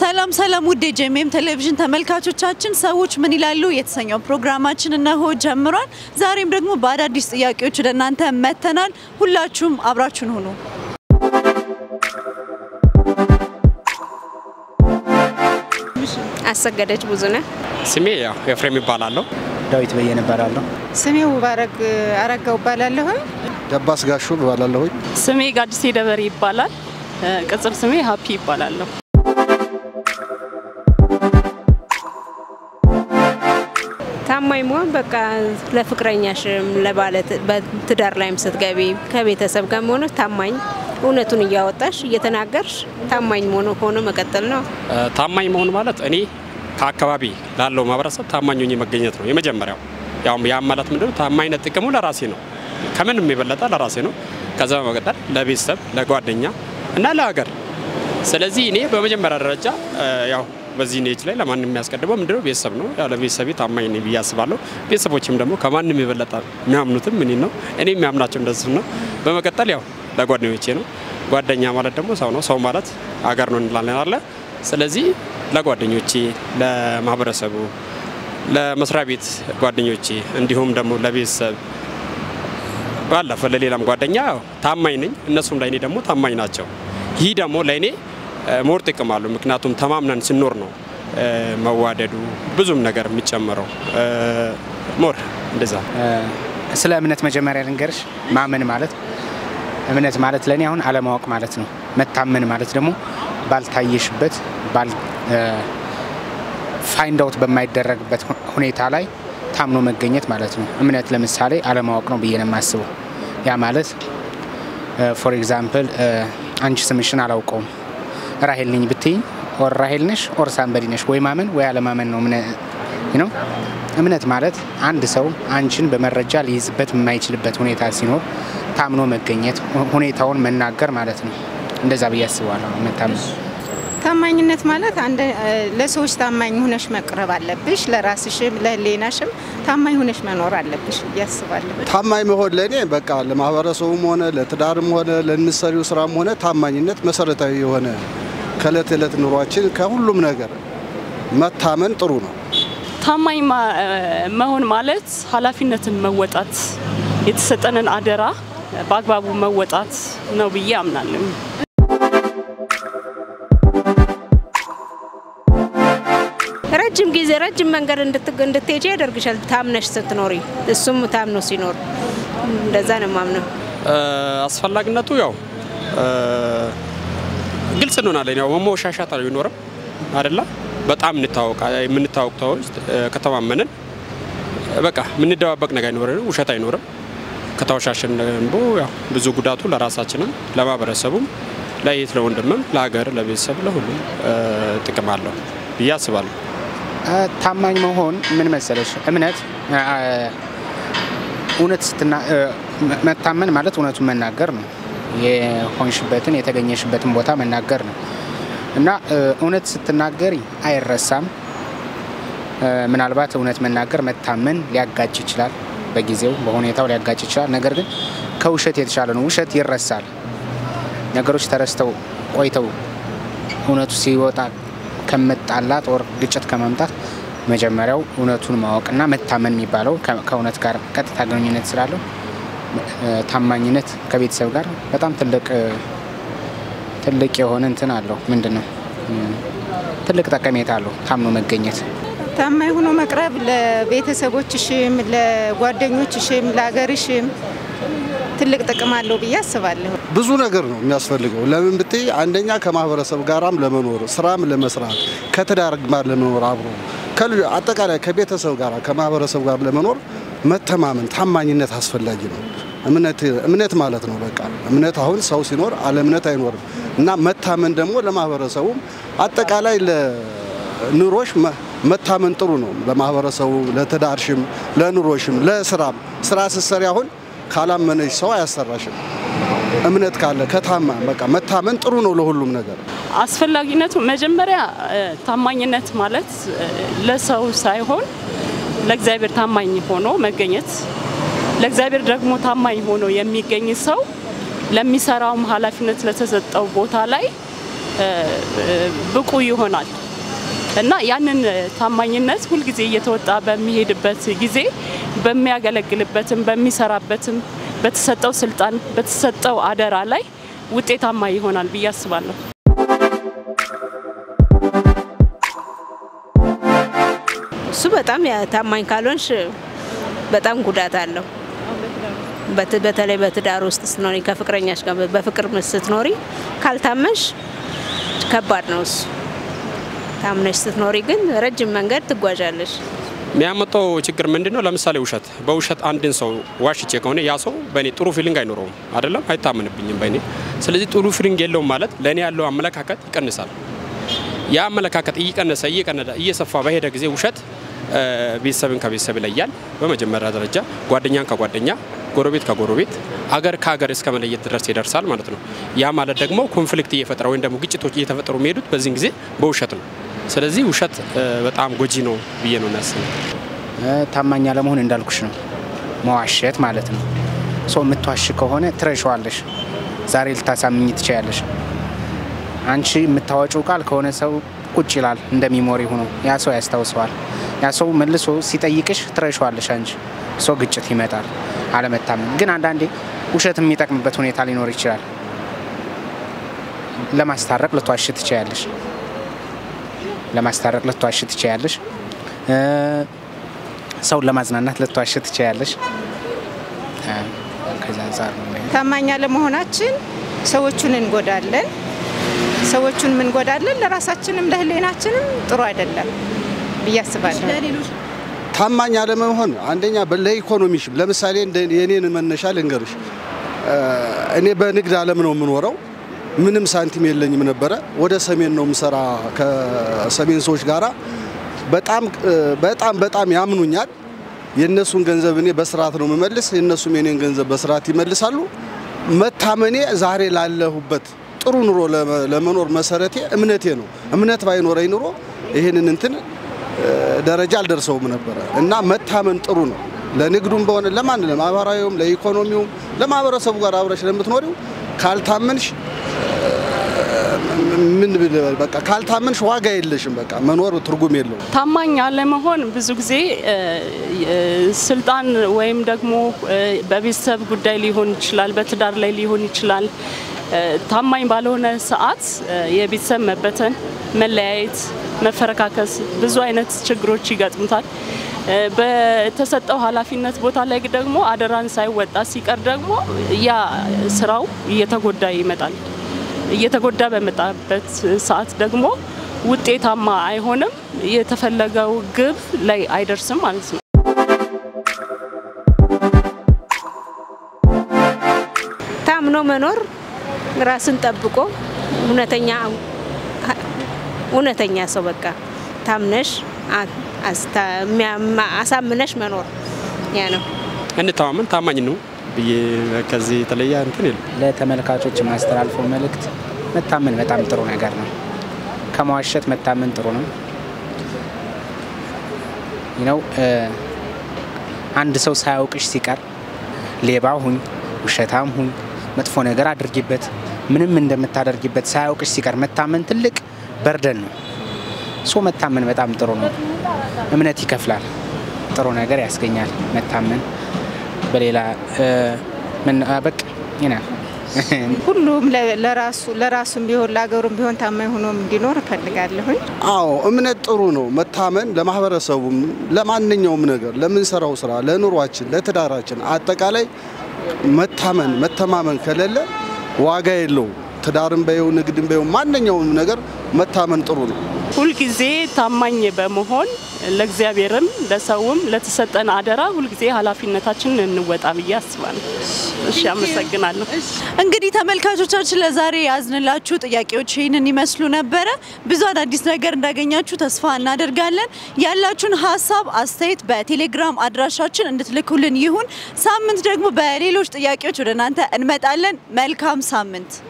ሰላም ሰላም ውድ የጄኤምኤም ቴሌቪዥን ተመልካቾቻችን፣ ሰዎች ምን ይላሉ የተሰኘው ፕሮግራማችን እነሆ ጀምሯል። ዛሬም ደግሞ በአዳዲስ ጥያቄዎች ወደ እናንተ መጥተናል። ሁላችሁም አብራችሁን ሁኑ። አሰገደች ብዙነህ ስሜ ያው ኤፍሬም ይባላለሁ። ዳዊት በየነ እባላለሁ። ስሜ ውባረግ አረጋው እባላለሁ። ደባስ ጋሹ እባላለሁኝ። ስሜ ጋዲሴ ደበሬ ይባላል። ቅጽል ስሜ ሀፒ ይባላለሁ። ታማኝ መሆን በቃ ለፍቅረኛሽም ለባለት በትዳር ላይም ስትገቢ ከቤተሰብ ጋር መሆነ ታማኝ እውነቱን እያወጣሽ እየተናገርሽ ታማኝ መሆኑ ሆኖ መቀጠል ነው። ታማኝ መሆን ማለት እኔ ከአካባቢ ላለው ማህበረሰብ ታማኝ ሆኜ መገኘት ነው የመጀመሪያው። ያው ያ ማለት ምንድነው? ታማኝነት ጥቅሙ ለራሴ ነው፣ ከምንም የበለጠ ለራሴ ነው። ከዛ በመቀጠል ለቤተሰብ፣ ለጓደኛ እና ለሀገር። ስለዚህ እኔ በመጀመሪያ ደረጃ ያው በዚህ ኔጅ ላይ ለማንም የሚያስቀድመው ምንድነው? ቤተሰብ ነው። ያው ለቤተሰቤ ታማኝ ነኝ ብዬ አስባለሁ። ቤተሰቦችም ደግሞ ከማንም የበለጠ የሚያምኑትም እኔ ነው፣ እኔ የሚያምናቸው እንደሱ ነው። በመቀጠል ያው ለጓደኞቼ ነው። ጓደኛ ማለት ደግሞ ሰው ነው። ሰው ማለት ሀገር ነው እንላለን አለ። ስለዚህ ለጓደኞቼ፣ ለማህበረሰቡ፣ ለመስሪያ ቤት ጓደኞቼ እንዲሁም ደግሞ ለቤተሰብ ባለፈ ለሌላም ጓደኛ ታማኝ ነኝ። እነሱም ለእኔ ደግሞ ታማኝ ናቸው። ይህ ደግሞ ለእኔ ሞር ጥቅም አለው። ምክንያቱም ተማምነን ስኖር ነው መዋደዱ ብዙም ነገር የሚጨምረው ሞር እንደዛ። ስለ እምነት መጀመሪያ ልንገርሽ። ማመን ማለት እምነት ማለት ለእኔ አሁን አለማወቅ ማለት ነው። መታመን ማለት ደግሞ ባልታየሽበት ፋይንድ አውት በማይደረግበት ሁኔታ ላይ ታምኖ መገኘት ማለት ነው። እምነት ለምሳሌ አለማወቅ ነው ብዬ ነው የማስበው። ያ ማለት ፎር ኤግዛምፕል አንቺ ስምሽን አላውቀውም ራሄል ነኝ ብትይኝ ኦር ራሄል ነሽ ኦር ሳንበዲ ነሽ፣ ወይ ማመን ወይ አለማመን ነው ነው። እምነት ማለት አንድ ሰው አንቺን በመረጃ ሊይዝበት የማይችልበት ሁኔታ ሲኖር ታምኖ መገኘት፣ ሁኔታውን መናገር ማለት ነው። እንደዛ ብዬ አስባለሁ። መታመን ታማኝነት ማለት አንድ ለሰዎች ታማኝ ሁነሽ መቅረብ አለብሽ። ለራስሽም ለሕሊናሽም ታማኝ ሁነሽ መኖር አለብሽ ብዬ አስባለሁ። ታማኝ መሆን ለእኔ በቃ ለማህበረሰቡም ሆነ ለትዳርም ሆነ ለምሰሪው ስራም ሆነ ታማኝነት መሰረታዊ የሆነ ከእለት ዕለት ኑሯችን ከሁሉም ነገር መታመን ጥሩ ነው። ታማኝ መሆን ማለት ኃላፊነትን መወጣት፣ የተሰጠንን አደራ በአግባቡ መወጣት ነው ብዬ አምናለሁ። ረጅም ጊዜ ረጅም መንገድ እንድትሄጂ ያደርግሻል ታምነሽ ስትኖሪ፣ እሱም ታምኖ ሲኖር እንደዛ ነው ማምነው። አስፈላጊነቱ ያው ግልጽ እንሆናለን። ያው መሞሻሻት አይኖርም አይደለ? በጣም እንታወቅ የምንታወቅ ሰዎች ከተማመንን በቃ የምንደባበቅ ነገር አይኖርም፣ ውሸት አይኖርም። ከተወሻሸን ደግሞ ያው ብዙ ጉዳቱ ለራሳችንም ለማህበረሰቡም ለየት ለወንድምም ለሀገር ለቤተሰብ ለሁሉም ጥቅም አለው ብዬ አስባለሁ። ታማኝ መሆን ምን መሰለሽ፣ እምነት እውነት ስትና መታመን ማለት እውነቱን መናገር ነው። የሆንሽበትን የተገኘሽበትን ቦታ መናገር ነው እና እውነት ስትናገሪ አይረሳም። ምናልባት እውነት መናገር መታመን ሊያጋጭ ይችላል፣ በጊዜው በሁኔታው ሊያጋጭ ይችላል። ነገር ግን ከውሸት የተሻለ ነው። ውሸት ይረሳል። ነገሮች ተረስተው ቆይተው እውነቱ ሲወጣ ከመጣላት ወር ግጭት ከማምጣት መጀመሪያው እውነቱን ማወቅና መታመን የሚባለው ከእውነት ጋር ቀጥታ ግንኙነት ስላለው ታማኝነት ከቤተሰብ ጋር በጣም ትልቅ ትልቅ የሆነ እንትን አለው። ምንድን ነው ትልቅ ጠቀሜታ አለው ታምኖ መገኘት። ታማኝ ሆኖ መቅረብ ለቤተሰቦችሽም፣ ለጓደኞችሽም፣ ለሀገርሽም ትልቅ ጥቅም አለው ብዬ አስባለሁ። ብዙ ነገር ነው የሚያስፈልገው። ለምን ብትይ አንደኛ ከማህበረሰብ ጋራም ለመኖር ስራም ለመስራት ከትዳር ጋር ለመኖር አብሮ አጠቃላይ ከቤተሰብ ጋር ከማህበረሰብ ጋር ለመኖር መተማመን፣ ታማኝነት አስፈላጊ ነው። እምነት ማለት ነው። በቃ እምነት አሁን ሰው ሲኖር አለ እምነት አይኖርም እና መታመን ደግሞ ለማህበረሰቡም አጠቃላይ ለኑሮሽ መታመን ጥሩ ነው። ለማህበረሰቡ፣ ለትዳርሽም፣ ለኑሮሽም፣ ለስራም ስራ ስትሰሪ አሁን ካላመነሽ ሰው አያሰራሽም። እምነት ካለ ከታማ በቃ መታመን ጥሩ ነው ለሁሉም ነገር። አስፈላጊነቱ መጀመሪያ ታማኝነት ማለት ለሰው ሳይሆን ለእግዚአብሔር ታማኝ ሆኖ መገኘት። ለእግዚአብሔር ደግሞ ታማኝ ሆኖ የሚገኝ ሰው ለሚሰራውም ኃላፊነት ለተሰጠው ቦታ ላይ ብቁ ይሆናል። እና ያንን ታማኝነት ሁልጊዜ እየተወጣ በሚሄድበት ጊዜ በሚያገለግልበትም በሚሰራበትም በተሰጠው ስልጣን በተሰጠው አደራ ላይ ውጤታማ ይሆናል ብዬ አስባለሁ። እሱ በጣም ያ- ታማኝ ካልሆንሽ በጣም ጉዳት አለው። በት- በተለይ በትዳር ውስጥ ስትኖሪ ከፍቅረኛሽ ጋር በፍቅር ስትኖሪ ካልታመንሽ ከባድ ነው እሱ። ታምነሽ ስትኖሪ ግን ረጅም መንገድ ትጓዣለሽ። የሚያመጣው ችግር ምንድን ነው? ለምሳሌ ውሸት፣ በውሸት አንድን ሰው ዋሽቼ ከሆነ ያ ሰው በእኔ ጥሩ ፊሊንግ አይኖረውም፣ አይደለም አይታመንብኝም በእኔ። ስለዚህ ጥሩ ፊሊንግ የለውም ማለት ለእኔ ያለው አመለካከት ይቀንሳል። ያ አመለካከት እየቀነሰ እየቀነሰ እየሰፋ በሄደ ጊዜ ውሸት እ፣ ቤተሰብን ከቤተሰብ ይለያል። በመጀመሪያ ደረጃ ጓደኛን ከጓደኛ ጎረቤት ከጎረቤት አገር ከሀገር እስከ መለየት ድረስ ይደርሳል ማለት ነው። ያ ማለት ደግሞ ኮንፍሊክት እየፈጠረ ወይም ደግሞ ግጭቶች እየተፈጠሩ የሚሄዱት በዚህን ጊዜ በውሸት ነው። ስለዚህ ውሸት እ፣ በጣም ጎጂ ነው ብዬ ነው የሚያስበው። እ፣ ታማኝ አለመሆን እንዳልኩሽ ነው፣ መዋሸት ማለት ነው። ሰው የምትዋሽ ከሆነ ትረሸዋለሽ። ዛሬ ልታሳምኝ ትችያለሽ። አንቺ የምታወጪው ቃል ከሆነ ሰው ቁጭ ይላል እንደ ሚሞሪ ሆኖ ያ ሰው ያስታውሰዋል። ያ ሰው መልሶ ሲጠይቅሽ ትረሸዋለሽ። አንቺ ሰው ግጭት ይመጣል፣ አለመታመን። ግን አንዳንዴ ውሸት የሚጠቅምበት ሁኔታ ሊኖር ይችላል። ለማስታረቅ ልትዋሽ ትችያለሽ። ለማስታረቅ ልትዋሽ ትችያለሽ። እ፣ ሰውን ለማዝናናት ልትዋሽ ትችያለሽ። እ፣ ከዛ አንጻር ነው የማየው። ታማኝ አለመሆናችን ሰዎቹን እንጎዳለን። ሰዎቹን እንጎዳለን፣ ለራሳችንም ለሕሊናችንም ጥሩ አይደለም ብዬ አስባለሁ። ለሌሎች ታማኝ አለመሆን አንደኛ በ- ለኢኮኖሚሽም ለምሳሌ እንደ የኔን መነሻ ልንገርሽ። እ፣ እኔ በንግድ ዓለም ነው የምኖረው። ምንም ሳንቲም የለኝም ነበረ። ወደ ሰሜን ነው የምሰራ ከሰሜን ሰዎች ጋራ በጣም እ፣ በጣም በጣም ያምኑኛል። የእነሱን ገንዘብ እኔ በስርዓት ነው የምመልስ፣ የእነሱም የኔን ገንዘብ በስርዓት ይመልሳሉ። መታመኔ ዛሬ ላለሁበት ጥሩ ኑሮ ለመ- ለመኖር መሰረቴ እምነቴ ነው። እምነት ባይኖረኝ ኑሮ ይህንን እንትን ደረጃ አልደርሰውም ነበረ እና መታመን ጥሩ ነው። ለንግዱም በሆነ ለማን ለማህበራዊውም፣ ለኢኮኖሚውም፣ ለማህበረሰቡ ጋር አብረሽ ለምትኖሪው ካልታመንሽ ምን ብል- በቃ ካልታመንሽ ዋጋ የለሽም። በቃ መኖር ትርጉም የለውም። ታማኝ አለመሆን ብዙ ጊዜ እ፣ እ፣ ስልጣን ወይም ደግሞ እ፣ በቤተሰብ ጉዳይ ሊሆን ይችላል፣ በትዳር ላይ ሊሆን ይችላል። እ፣ ታማኝ ባልሆነ ሰዓት እ፣ የቤተሰብ መበተን፣ መለያየት፣ መፈረካከስ ብዙ አይነት ችግሮች ይገጥሙታል። እ፣ በተሰጠው ኃላፊነት ቦታ ላይ ደግሞ አደራን ሳይወጣ ሲቀር ደግሞ ያ ስራው እየተጎዳ ይመጣል። እየተጎዳ በመጣበት ሰዓት ደግሞ ውጤታማ አይሆንም። የተፈለገው ግብ ላይ አይደርስም ማለት ነው። ታምኖ መኖር ራስን ጠብቆ እውነተኛ እውነተኛ ሰው በቃ ታምነሽ አ- አስታ- የሚያማ- አሳምነሽ መኖር ያ ነው። እንተማመን፣ ታማኝ ነው ብዬ ከዚህ የተለየ እንትን የለም። ለተመልካቾች የማስተላልፈው መልእክት መታመን በጣም ጥሩ ነገር ነው። ከመዋሸት መታመን ጥሩ ነው ነው። አንድ ሰው ሳያውቅሽ ሲቀር ሌባ ሁኝ፣ ውሸታም ሁኝ፣ መጥፎ ነገር አድርጊበት፣ ምንም እንደምታደርጊበት ሳያውቅሽ ሲቀር መታመን ትልቅ በርደን ነው። ሶ መታመን በጣም ጥሩ ነው። እምነት ይከፍላል፣ ጥሩ ነገር ያስገኛል መታመን። በሌላ ምን በቅ ይናል ሁሉም ለ- ለራሱ ለራሱም ቢሆን ለሀገሩም ቢሆን ታማኝ ሆኖ እንዲኖር እፈልጋለሁኝ። አዎ እምነት ጥሩ ነው። መታመን ለማህበረሰቡም፣ ለማንኛውም ነገር፣ ለምንሰራው ስራ፣ ለኑሯችን፣ ለትዳራችን አጠቃላይ መታመን መተማመን ከሌለ ዋጋ የለውም። ትዳርም በየው ንግድም በየው ማንኛውም ነገር መታመን ጥሩ ነው። ሁልጊዜ ታማኝ በመሆን ለእግዚአብሔርም ለሰውም ለተሰጠን አደራ ሁልጊዜ ኃላፊነታችንን እንወጣ ብዬ አስባለሁ። እሺ፣ አመሰግናለሁ። እንግዲህ ተመልካቾቻችን ለዛሬ ያዝንላችሁ ጥያቄዎች ይህንን ይመስሉ ነበረ። ብዙ አዳዲስ ነገር እንዳገኛችሁ ተስፋ እናደርጋለን። ያላችሁን ሀሳብ፣ አስተያየት በቴሌግራም አድራሻችን እንድትልኩልን ይሁን። ሳምንት ደግሞ በሌሎች ጥያቄዎች ወደ እናንተ እንመጣለን። መልካም ሳምንት